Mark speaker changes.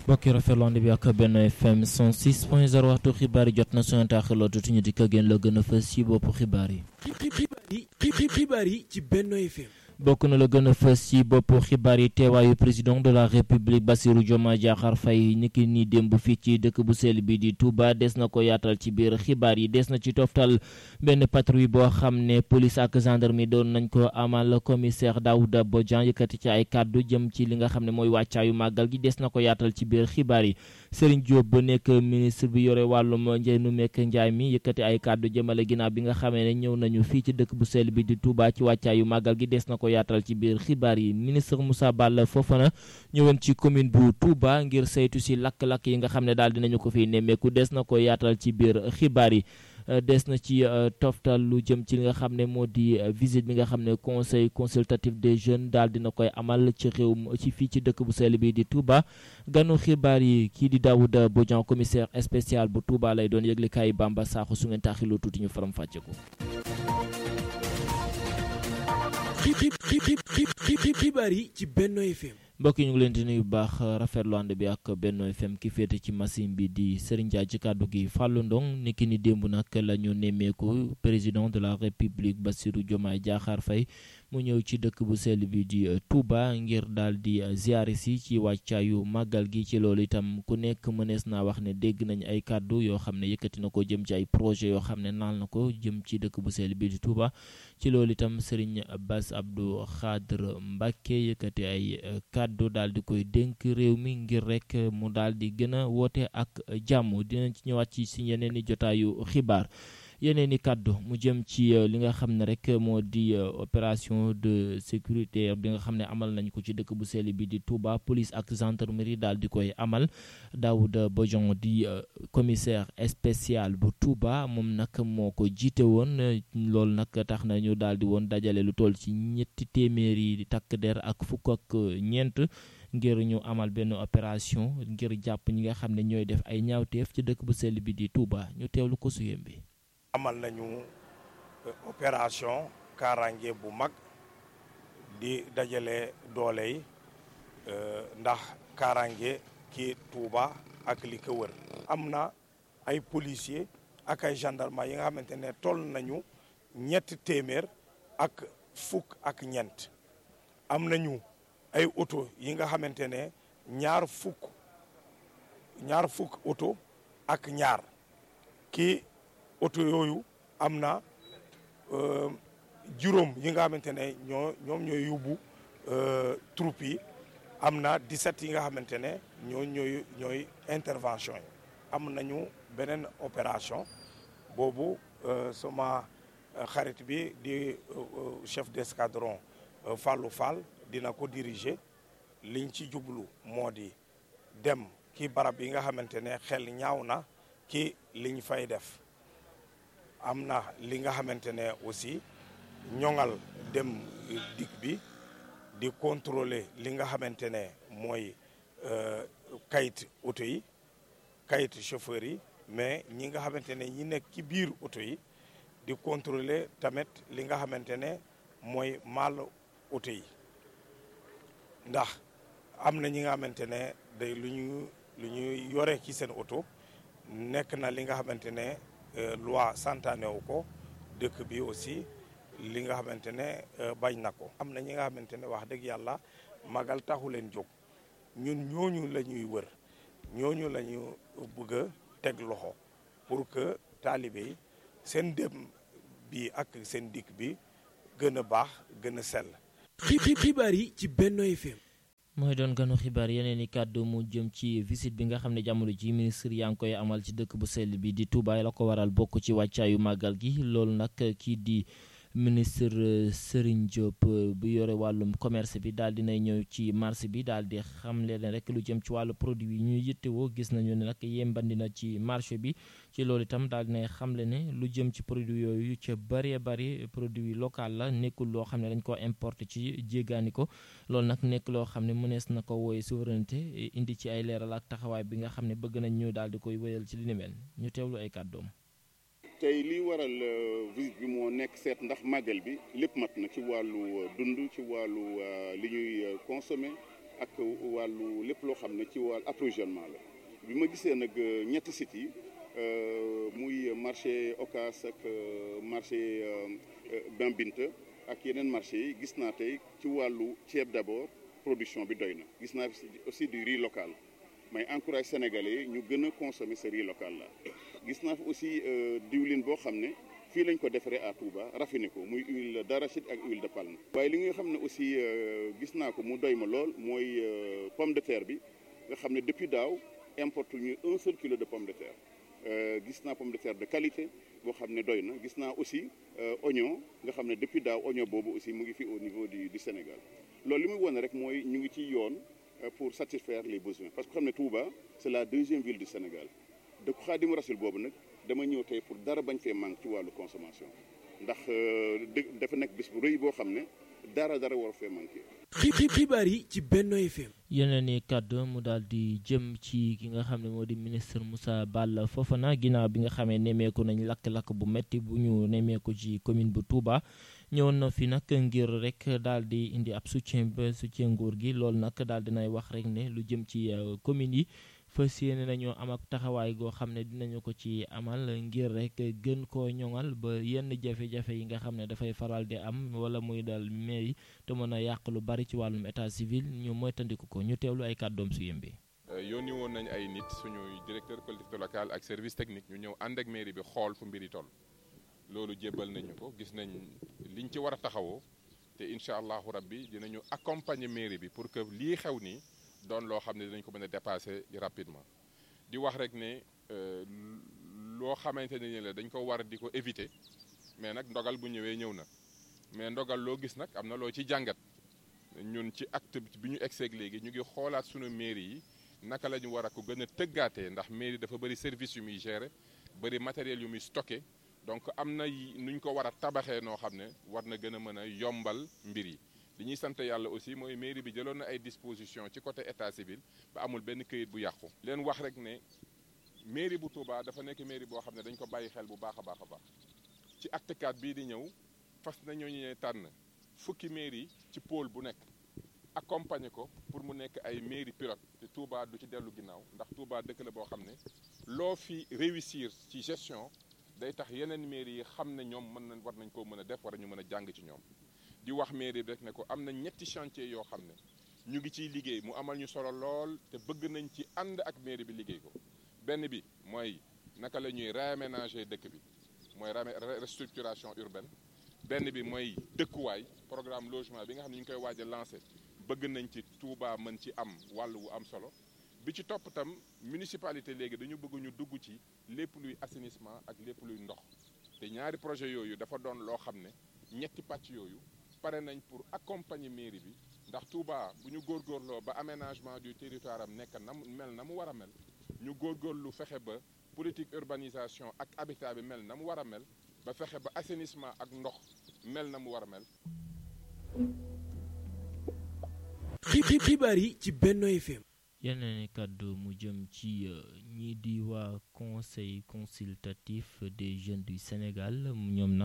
Speaker 1: mbokki rafetlu bi ak benn FM 106 point 0 waxtu xibaar yi jot na suñu taaxirloo tuuti ñu di ko gën la gën a fës ci boppu xibaar yi.
Speaker 2: xibaar yi ci Benno FM.
Speaker 1: bokk na la gën a fës ci boppu xibaar yi teewaayu président de la république Bassirou Diomaye Diakhar Faye niki nii démb fii ci dëkk bu sell bi di Touba des na ko yaatal ci biir xibaar yi des na ci toftal benn patrouille boo xam ne police ak gendarmerie doon nañ ko amal commissaire Daouda Bodian yëkkati ci ay kàddu jëm ci li nga xam ne mooy wàccaayu màggal gi des na ko yaatal ci biir xibaar yi Serigne Diop ba nekk ministre bi yore wàllum njënu mekk njaay mi yëkkati ay kàddu jëmale ginnaaw bi nga xamee ne ñëw nañu fii ci dëkk bu sell bi di Touba ci wàccaayu màggal gi des na ko yaatal ci biir xibaar yi ministre Moussa Balla Fofana ñëwoon ci commune bu Touba ngir saytu si lakk-lakk yi nga xam ne daal dinañu ko fiy nemmeeku des na ko yaatal ci biir xibaar yi des na ci toftal lu jëm ci li nga xam ne moo di visite bi nga xam ne conseil consultatif des jeunes daal dina koy amal ci réew ci fii ci dëkk bu sell bi di Touba ganu xibaar yi kii di Daouda Bodian commissaire spécial bu Touba lay doon yëglekaay Bamba Sakho su ngeen taaxiloo tuuti ñu faram fàcce ko
Speaker 2: xibaar yi ci Benno FM.
Speaker 1: mbokk yi ñu ngi leen di nuyu bu baax rafetlu ànd bi ak Benno FM ki féete ci machine bi di Serigne Ndiaye ci kàddu gi Fallou Ndong niki ni démb nag la ñu nemmeeku président de la république Bassirou Diomaye Diakhar Faye mu ñëw ci dëkk bu sell bi di Touba ngir daal di ziare si ci wàccaayu màggal gi ci loolu itam ku nekk mënees naa wax ne dégg nañ ay kàddu yoo xam ne yëkkati na ko jëm ci ay projet yoo xam ne naal na ko jëm ci dëkk bu sell bi di Touba ci loolu itam Serigne Bass Abdou Khadre Mbacké yëkkati ay kàddu daal di koy dénk réew mi ngir rek mu daal di gën a woote ak jàmm dinañ ci ñëwaat ci si yeneen i jotaayu xibaar yeneen i kàddu mu jëm ci li nga xam ne rek moo di opération de sécurité bi nga xam ne amal nañ ko ci dëkk bu sell bi di Touba police ak gendarmerie daal di koy amal Daouda Bodian di commissaire spécial bu Touba moom nag moo ko jiite woon loolu nag tax na ñu daal di woon dajale lu toll ci ñetti téeméeri takk der ak fukk ak ñeent ngir ñu amal benn opération ngir jàpp ñi nga xam ne ñooy def ay ñaawteef ci dëkk bu sell bi di Touba ñu teewlu ko suyem bi
Speaker 3: amal nañu opération kaaraange bu mag di dajale doole yi ndax kaaraange ki Touba ak li ko wër am na ay policiers ak ay gendarme yi nga xamante ne toll nañu ñetti téeméer ak fukk ak ñeent am nañu ay oto yi nga xamante ne ñaar fukk ñaar fukk oto ak ñaar ki oto yooyu am na juróom yi nga xamante ne ñoo ñoom ñooy yóbbu troupe yi am na 17 yi nga xamante ne ñoo ñooy ñooy intervention yi am nañu beneen opération boobu sama xarit bi di chef d'escadron Fallou Fall dina ko diriger liñ ci jublu moo di dem ki barab yi nga xamante ne xel ñaaw na ki liñ fay def am na li nga xamante ne aussi ñoŋal dem dikk bi di contrôler li nga xamante ne mooy kayit oto yi kayit chauffeur yi mais ñi nga xamante ne ñi nekk ci biir oto yi di contrôler tamit li nga xamante ne mooy mal oto yi ndax am na ñi nga xamante ne day lu ñu lu ñu yore ci seen oto nekk na li nga xamante ne loi santaane wu ko dëkk bi aussi li nga xamante ne bañ na ko am na ñi nga xamante ne wax dëgg yàlla magal taxu leen jóg ñun ñooñu la ñuy wër ñooñu la ñu bëgg a teg loxo pour que taalibe yi seen dem bi ak seen dikk bi gën a baax gën a sell
Speaker 2: xibaar yi ci Benno FM
Speaker 1: mooy doon ganu xibaar yeneen i kàddu mu jëm ci visite bi nga xam ne jamono ji ministre yaa ngi koy amal ci dëkk bu sell bi di Touba la ko waral bokk ci wàccaayu màggal gi loolu nag kii di ministre Serigne Diop bu yore wàllum commerce bi daal dinay ñëw ci marché bi daal di xamle ne rek lu jëm ci wàllu produit yi ñuy yittewoo gis nañu ne nag yembandi na ci marché bi ci loolu itam daal dinay xamle ne lu jëm ci produit yooyu ca bëree bëri produit local la nekkul loo xam ne dañ ko importé ci jéggaani ko loolu nag nekk loo xam ne mënees na ko wooye souveraineté indi ci ay leeral ak taxawaay bi nga xam ne bëgg nañ ñu daal di koy wéyal ci li ni mel ñu teewlu ay kàddoom
Speaker 4: tey li waral visite bi moo nekk seet ndax màggal bi lépp mat na ci wàllu dund ci wàllu li ñuy consommer ak wàllu lépp loo xam ne ci wàllu approvisionnement la bi ma gisee nag ñetti sites yi muy marché Ocass ak marché Bain Binta ak yeneen marché yi gis naa tey ci wàllu ceeb d'abord production bi doy na gis naa aussi du riz local may encourage sénégalais ñu gën a consommer ce riz local là gis naa fi aussi diwlin boo xam ne fii lañ ko defaree à Touba raffiné ko muy huile d'arachide ak huile de palme waaye li nga xam ne aussi gis naa ko mu doy ma lool mooy pomme de terre bi nga xam ne depuis daaw importe ñu un seul kilo de pomme de terre gis naa pomme de terre de qualité boo xam ne doy na gis naa aussi oignon nga xam ne depuis daaw oignon boobu aussi mu ngi fi au niveau du du Sénégal loolu li muy wane rek mooy ñu ngi ci yoon pour satisfaire les besoins parce que xam ne Touba c'est la deuxième ville du Sénégal dëkku Xaadimu Rasul boobu nag dama ñëw tey pour dara bañ fee manque ci wàllu consommation ndax dë dafa nekk bis bu rëy boo xam ne dara dara war fee manqué.
Speaker 2: xibaar yi ci Benno FM.
Speaker 1: yeneen i kàddu mu daal di jëm ci ki nga xam ne moo di ministre Moussa Balla Fofana ginnaaw bi nga xamee nemmeeku nañ lakk-lakk bu metti bu ñu nemmeeku ci commune bu Touba ñëwoon na fi nag ngir rek daal di indi ab soutien ba soutien nguur gi loolu nag daal dinay wax rek ne lu jëm ci communes yi fas yéene nañoo am ak taxawaay goo xam ne dinañu ko ci amal ngir rek gën koo ñoŋal ba yenn jafe-jafe yi nga xam ne dafay faral di am wala muy dal mairie te mën a yàq lu bari ci wàllum état civil ñu moytandiku ko ñu teewlu ay kàddoom su yëmbee.
Speaker 5: yónni woon nañ ay nit suñuy directeur collectivité locale ak service technique ñu ñëw ànd ak mairie bi xool fu mbir yi toll loolu jébbal nañu ko gis nañ liñ ci war a taxawoo te incha allahu rabbi dinañu accompagner mairie bi pour que lii xew nii doon loo xam ne dinañ ko mën a dépasser rapidement di wax rek ne loo xamante ne ni la dañ ko war di ko éviter mais nag ndogal bu ñëwee ñëw na mais ndogal loo gis nag am na loo ci jàngat ñun ci acte bi ñu egseeg léegi ñu ngi xoolaat sunu mairie yi naka la ñu war a ko gën a tëggaatee ndax mairie dafa bëri service yu muy gérer bëri matériel yu muy stocké donc am na nuñ ko war a tabaxee noo xam ne war na gën a mën a yombal mbir yi li ñuy sant yàlla aussi mooy mairie bi jëloon na ay dispositions ci côté état civil ba amul benn këyit bu yàqu. leen wax rek ne mairie bu Touba dafa nekk mairie boo xam ne dañ ko bàyyi xel bu baax a baax a baax ci acte 4 bii di ñëw fas nañoo ñu tànn fukki mairie ci pôle bu nekk accompagner ko pour mu nekk ay mairie pilote te Touba du ci dellu ginnaaw ndax Touba dëkk la boo xam ne loo fi réussir ci gestion day tax yeneen mairie yi xam ne ñoom mën nañ war nañ koo mën a def war ñu mën a jàng ci ñoom. di wax mairie bi rek ne ko am na ñetti chantier yoo xam ne ñu ngi ciy liggéey mu amal ñu solo lool te bëgg nañ ci ànd ak mairie bi liggéey ko benn bi mooy naka la ñuy réaménager dëkk bi mooy restructuration urbaine benn bi mooy dëkkuwaay programme logement bi nga xam ne ñu ngi koy waaj a lancé bëgg nañ ci Touba mën ci am wàll wu am solo bi ci topp tam municipalité léegi dañu bëgg ñu dugg ci lépp luy assainissement ak lépp luy ndox te ñaari projet yooyu dafa doon loo xam ne ñetti pàcc yooyu pare nañ pour accompagner mairie bi ndax Touba bu ñu góorgóorloo ba aménagement du territoire am nekk na mel na mu war a mel ñu góorgóorlu fexe ba politique urbanisation ak habitat bi mel na mu war a mel ba fexe ba assainissement ak ndox mel na mu war a mel.
Speaker 2: xibaar yi ci Benno FM.
Speaker 1: yeneen kàddu mu jëm ci ñii di waa conseil consultatif des jeunes du Sénégal ñoom nag